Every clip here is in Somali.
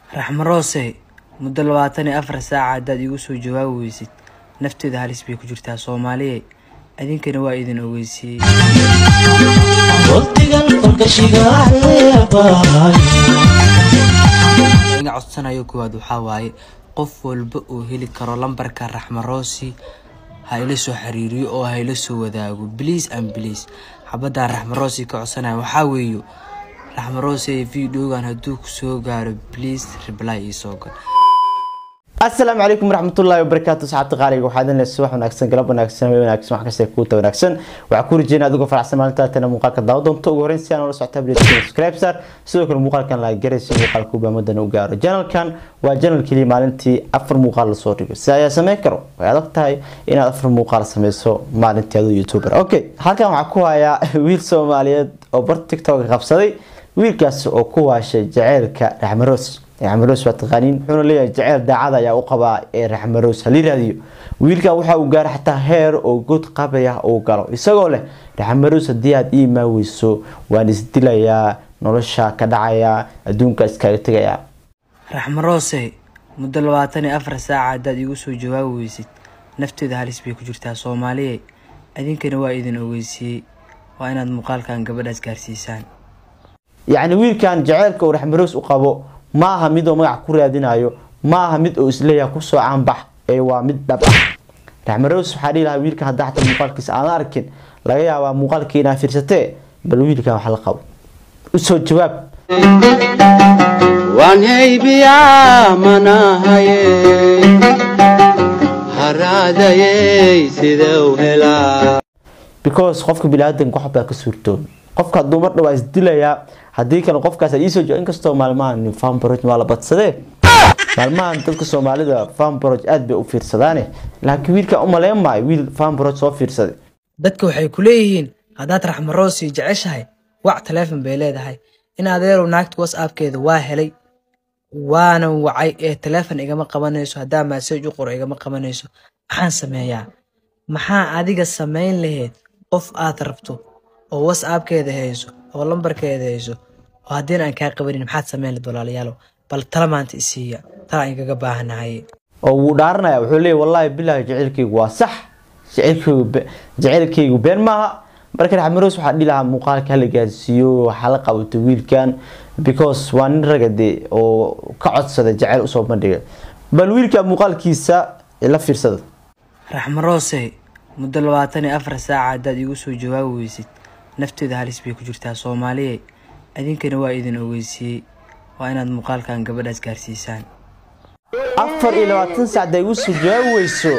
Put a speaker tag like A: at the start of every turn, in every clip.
A: raxmaroose muddo labaatan iyo afar saaca haddaad iigu soo jawaabi weysid nafteeda halis bay ku jirtaa soomaaliye idinkana waa idin ogeysiiyey iga codsanayo koowaad waxaa waaye qof walba oo heli karo lambarka raxmaroosi ha ila soo xiriiriyo oo ha ila soo wadaago bliis an bliis xabadaan raxmaroosi ka codsanayo waxaa weeyo raxmaroosi videogan hadduu ku soo gaaro bliis reply ii soo gal
B: asalaamu calaykum waraxmatullaahi wabarakaatu asxaabta qaaliga waxaa idin leeyahay subax wanaagsan galab wanaagsan habeen wanaagsan wax kasta kuuta wanaagsan waxaa ku rajeynaa adigoo faraxsan maalintaa tana muuqaalka daawa doonto ugu horreyn si aan ula socota abdate subscribe sar sidoo kale muuqaalkan la garaysa muuqaalka ubaamadan u gaaro janalkan waa janal keliya maalintii afar muuqaal lasoo dhigo si ayaa sameyn karo way adag tahay inaad afar muuqaal sameyso maalintii adoo youtuber okay halkan waxaa ku hayaa wiil soomaaliyeed oo bar tiktok qabsaday wiilkaas oo ku waashay jaceylka raxmaroos raxmaroos waa taqaaniin wuxuuna leeyahay jaceyl daacada ayaa u qabaa ee raxmaroos hala yiraahdiyo wiilkan waxa uu gaaray xataa heer oo god qabaya uu galo isagoo leh raxmaroos haddii aad ii imaan weyso waan isdilayaa nolosha ka dhacayaa adduunka iskaga tegayaa
A: raxmaroose muddo labaatan iyo afar saaca haddaad iigu soo jawaabi weysid nafteeda halis bay ku jirtaa soomaaliye idinkana waa idin ogeysiiyey waa inaad muuqaalkan gabadhaas gaarsiisaan
B: yacni wiilkan jaceylka uu raxmaroos u qabo ma aha mid oo magac ku raadinayo ma aha mid oo isleeyaha kusoo caanbax ee waa mid dhab ah raxmaroos waxaa dhihi lahaa wiilkan haddaa xataa muuqaalkiisa aan arkin laga yaabaa muuqaalkii inaa fiirsatee bal wiilkan wax la qabo usoo jawaab
C: waan haybiyaa manahaye haraadayey sidau helaa
B: because qofka biniaadanka wax baa ka suurtooba qofka hadduu mar dhawaa isdilayaa haddii kale qofkaas iisoo jo inkastoo maalmahan fambroj waa la badsadee maalmahan dadka soomaalida fambroj aada bay u fiirsadaane laakiin wiilkan u maleyn maayo wiil fambroj soo fiirsaday
A: dadka waxay ku leeyihiin haddaad raxmaroosi jeceshahay wac taleefon bay leedahay in adeerow naagta whatsappkeeda waa helay waana wacay ee taleefon igama qabanayso haddaa maasaj u qoro igama qabanayso maxaan sameeyaa maxaa adiga samayn laheyd qof aad rabto oo whatsappkeeda hayso oo lambarkeeda hayso oo haddiina aan kaa qabanin maxaad samayn lahed walaalayaalow bal tala maanta isiiya tala aan igaga baahanahay
B: oo wuu dhaaranaya wuxuu leeyahy wallaahi bilaahi jaceylkaygu waa sax jaceylkaygu be- jaceylkaygu been maaha marka raxmaroos waxaa dhihi lahaa muuqaalka hala gaarsiiyo waxaa la qabato wiilkan because waa nin raga dee oo ka codsada jaceyl usoo bandhiga bal wiilka muuqaalkiisa la fiirsada
A: raxmaroose muddo labaatan iyo afar saaca haddaad iigu soo jawaabi weysid nafteeda halis bay ku jirtaa soomaaliye idinkana waa idin ogeysiiyey waa inaad muuqaalkan gabadhaas gaarsiisaan
B: afar iyo labaatan saac hadday igu soo jawaabi weyso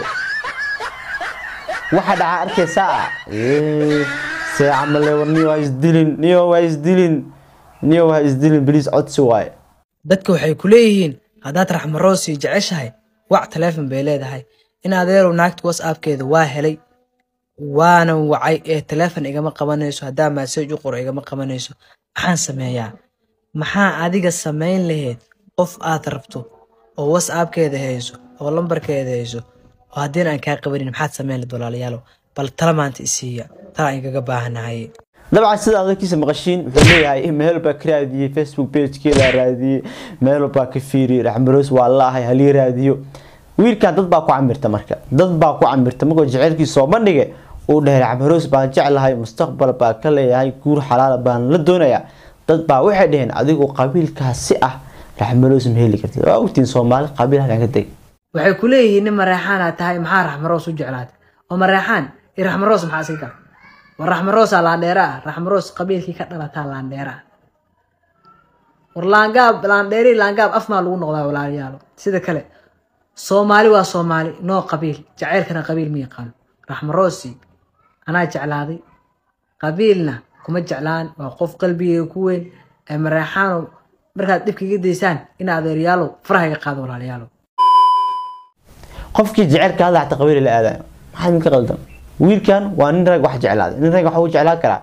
B: waxa dhacaa arkaysaa Eh, see camale war niyo ha isdilin niyo ha isdilin niyo ha isdilin beliis codsi waaye
A: dadka waxay ku leeyihiin haddaad raxmaroosi jeceshahay wac taleefon bay leedahay in adeerow naagta whatsappkeeda waa helay waana wacay ee taleefon igama qabanayso haddaa maasaj u qoro igama qabanayso maxaan sameeyaa maxaa adiga samayn laheyd qof aad rabto oo whatsappkeeda hayso oo lambarkeeda hayso oo haddiina aan kaa qabanin maxaad samayn lahed walaalayaalow bal tala maanta isiiya tala aan igaga baahanahay
B: dabcan sida adalkiisa maqashiin wuxuu leeyahay meel baa ka raadiyey facebook pagekeeda raadiyey meel baa ka fiiriyey raxmaroos waa laahay halii raadiyo wiilkan dad baa ku camirta marka dad baa ku camirta markuu jaceylkiisa soo bandhigay uu dhahay raxmaroos baan jeclahay mustaqbal baa ka leeyahay guur xalaala baan la doonayaa dad baa waxay dhaheen adigoo qabiilkaasi ah raxmaroos ma heli kartid waa ogtiin soomaali qabiil halkan ka deg
A: waxay ku leeyihiin nin mareexaana tahay maxaa raxmaroos u jeclaatay oo mareexaan iyo raxmaroos maxaa iska gala war raxmaroosaa laandheera ah raxmaroos qabiilkii ka dhalataa laandheera ah war laangaab laandheeri laangaab af maa lagu noqdaa walaalayaalo sida kale soomaali waa soomaali noo qabiil jaceylkana qabiil ma yaqaano raxmaroosi anaa jeclaaday qabiilna kuma jeclaan waa qof qalbigeyga ku weyn ee mareexaano markaad dhibka iga daysaan in adeeryaalow faraha iga qaado walaalayaalo
B: qofkii jecelka hadda xataa qabiil la aadayo maxaa idinka qaldan wiilkan waa nin rag wax jeclaaday nin rag waxa uu jeclaan karaa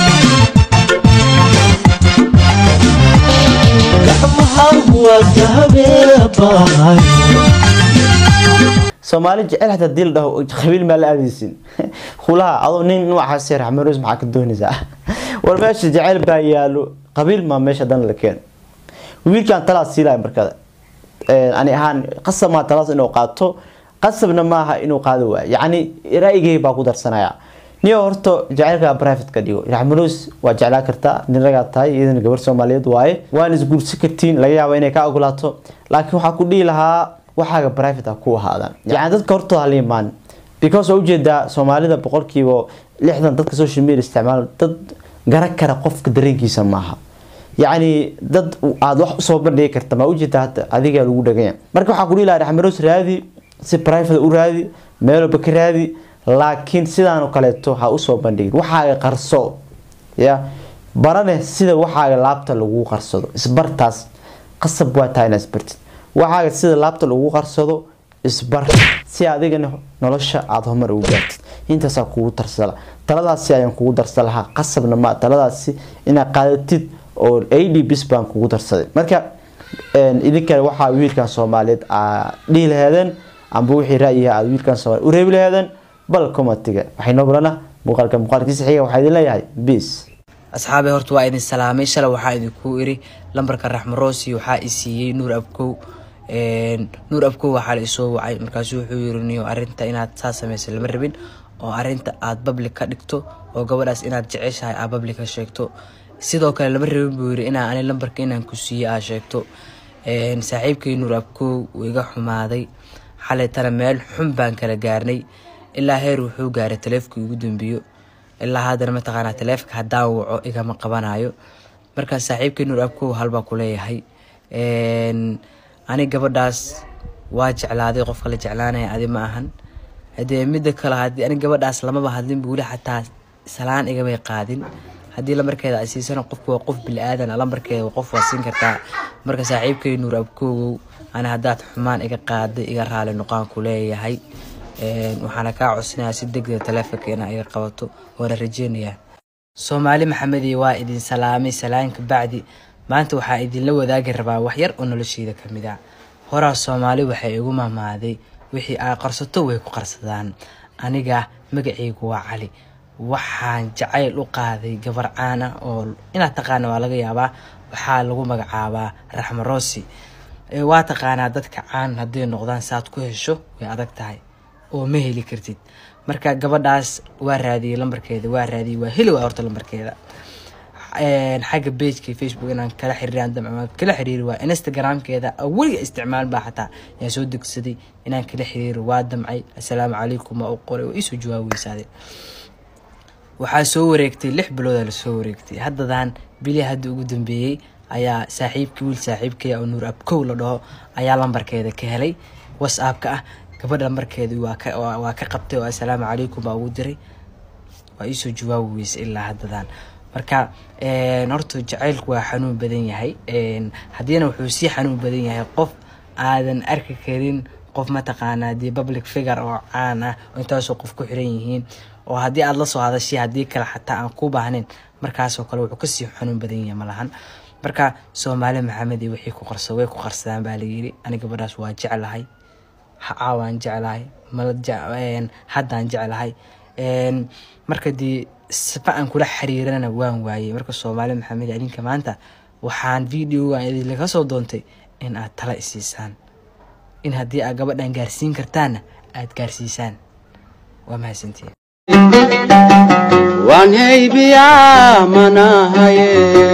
B: soomaali jecel xataa dii la dhaho qabiil maa la aadaysin khulaha adoo nin noocaas raxmaroos maxaa ka doonaysaa war meesha jecel baa yaalo qabiil maa meesha dan la keen wiilkan talaa siilaya markada een, ani ahaan qasab maa taladaas inuu qaato qasabna maaha inuu qaado waayo yacni ra'yigay baa ku darsanaya niyo horta jacaylka private ka dhigo raxmanuus waa jeclaan kartaa nin ragaa tahay iyadana gabar soomaaliyeed waaye waan isguursi kartiin laga yaaba inay ka ogolaato laakiin waxaa ku dhihi lahaa waxaaga private ah ku ahaadaan yani dadka hortooda hala imaan because waa ujeedaa soomaalida boqolkiiba lixdan dadka social media isticmaal dad garan kara qofka dareenkiisa maaha yacni dad aada wax usoo bandhigi karta ma ujeedaa hadda adigaa lagu dhaganya marka waxaa ku dhihi lahaa raxmanuus raadi si private u raadi meel walba ka raadi laakiin sidaan oo kaleeto ha usoo bandhigin waxaaga qarso ya barane sida waxaaga laabta lagu qarsado isbartaas qasab waa tahay inaad isbartid waxaaga sida laabta lagu qarsado isbar si adigana nolosha aada horumar ugu gaartid intaasaa kugu tarsala taladaasi ayaan kugu darsan lahaa qasabna ma taladaasi inaad qaadatid oo ad bis baan kugu darsaday marka idinkana waxaa wiilkan soomaaliyeed aa dhihi laheedeen amba wixii ra'yiha aad wiilkan soomaaliyeed u reebi laheedeen bal commentiga waxay noo balana muuqaalka muuqaalkiisa xiga waxaa idin leeyahay peace
A: asxaabay horta waa idin salaamay shalay waxaa idinku iri lambarka raxmo roosi waxaa i siiyey nuur abkow Een, nuur abkow waxaa la isoo wacay markaasu wuxuu yiri niyo arinta inaad saa samaysa lama rabin oo arinta aad public ka dhigto oo gabadhaas inaad jeceshahay aad public ka sheegto sidoo kale lama rabin buu yiri inaa ani lambarka inaan ku siiye aad sheegto Een, saaxiibkay nuur abkow wuu iga xumaaday xalaytana meel xun baan kala gaarnay ilaa heer wuxuu gaaray taleefkii ugu dambeeyo ilaa haddana mataqaanaa taleefka haddaan waco igama qabanayo markaa saaxiibkay nuur abkow halbaa ku leeyahay Een, ani gabadhaas waa jeclaaday qofka la jeclaanaya adi ma ahan hadee mida kale hadii ani gabadhaas lamaba hadlin weli xataa salaan igamay qaadin haddii lambarkeeda ay siisana qofku waa qof bili-aadan lambarkeeda qof waa siin kartaa marka saaxiibkay nuur abkoogow ani haddaad xumaan iga qaaday iga raali noqaan ku leeyahay Een, waxaana kaa codsanayaa si degdega taleefonka inaa iga qabato waana rajeynayaa soomaali maxamedi waa idin salaamay salaanka bacdi maanta waxaa idinla wadaagi rabaa wax yar oo nolosheyda ka mid ah horaa soomaali waxay igu mamaaday wixii aa qarsato way ku qarsadaan aniga magacaygu waa cali waxaan jacayl u qaaday gabar caan ah oo inaad taqaana waa laga yaabaa waxaa lagu magacaabaa raxmo roosi Ee, waa taqaanaa dadka caan hadday noqdaan saad ku hesho way adag tahay oo ma heli kartid marka gabadhaas waa raadiyey lambarkeeda waa raadiyey waa heli waa horta lambarkeeda Een, xagga pageka facebook inaan kala xiriiraan damcmaan kala xiriiri waa instagramkeeda oo weliga isticmaal baa xataa yaan soo degsaday inaan kala xiriiri waa damcay assalaamu calaykum waa u qoray waa iisoo jawaabeysaaday waxaa soo wareegtay lix biloodaa lasoo wareegtay haddadan bili hadda ugu dambeeyey ayaa saaxiibkii wiil saaxiibkaya oo nuur abkow la dhaho ayaa lambarkeeda ka helay whatsappka ah gabadha lambarkeeda waa ka waa waa ka qabtay oo assalaamu calaykum baa ugu diray waa iisoo jawaabi weysa ilaa haddadan marka een, horta jacaylku waa xanuun badan yahay Een, haddiina wuxuu sii xanuun badan yahay qof aadan arki karin qof mataqaanaa dee public figure oo caan ah oo intaasoo qof ku xiran yihiin oo haddii aad la soo hadashay haddii kale xataa aan ku baahnayn markaasoo kale wuxuu kasii xanuun badan yahay malahan marka soomaali maxamed iyo wixii ku qarsa way ku qarsadaan baa layiri ani gabadhaas waa jeclahay ha caawaan jeclahay mala je- een, haddaan jeclahay Een, marka dee sifa aan kula xiriirana waan waayey marka soomaali maxamed adinka maanta waxaan videogan idinlaga soo doontay in aad tala isiisaan in haddii aad gabadhan gaarsiin kartaanna aad gaarsiisaan waa mahadsantihin
C: waan haybiyaa manahaye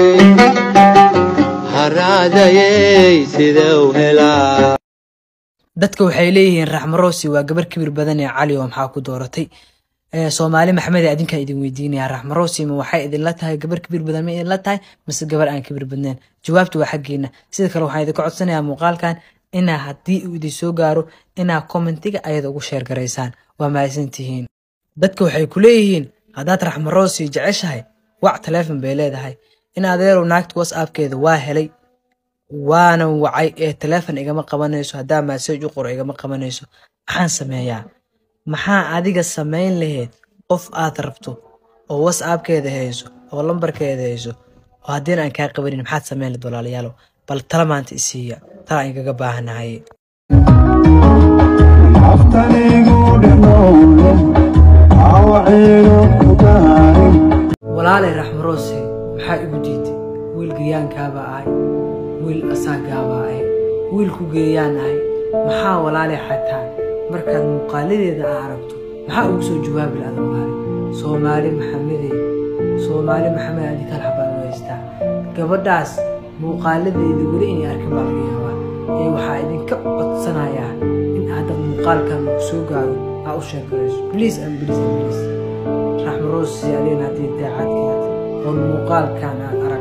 C: haraadayey sidau helaa
A: dadka waxay leeyihiin raxmo roosi waa gabar kibir badan ee cali oo maxaa ku dooratay Ee, soomaali maxamed adinkaa idin weydiinaya raxmo roosi ma waxay idinla tahay gabar kibir badan ma idinla tahay mise gabar aan kibir badnayn jawaabtu waa xaggeena sida kale waxaan idinka codsanayaa muuqaalkan inaa haddii uu idin soo gaaro inaa commentiga ayada ugu sheer garaysaan waa mahadsantihiin dadka waxay ku leeyihiin haddaad raxmo roosi jeceshahay wac taleefon bay leedahay in adeerow naagta whatsappkeeda waa helay waana wacay ee taleefon igama qabanayso haddaa message u qoro igama qabanayso maxaan sameeyaa maxaa adiga samayn lahayd qof aad rabto oo whatsappkeeda hayso oo lambarkeeda hayso oo haddiina aan kaa qabanin maxaad samayn lahayd walaalayaalow bal tala maanta isiiya tala aan igaga baahanahay
D: aftanigu dhimowle awciigu ku gaarin
A: walaalay raxmaroose maxaa igu diiday wiil gayaankaabaa ahay wiil asaagaabaa ahay wiilku geeyaan ahay maxaa walaale xataa markaad muuqaaladeeda aa aragto maxaa ugu soo jawaabi lahda walaale soomaali maxamedey soomaali maxamed adikal xabaan u haystaa gabadhaas muuqaaladeeda weli inay arkin baa laga yaabaa ee waxaa idinka codsanayaa in aadad muuqaalkan uu soo gaaro aa u sheekarayso bliis and bliis and bliis raxmaroos siyaalin haddii daacadkeed oo muuqaalkan aad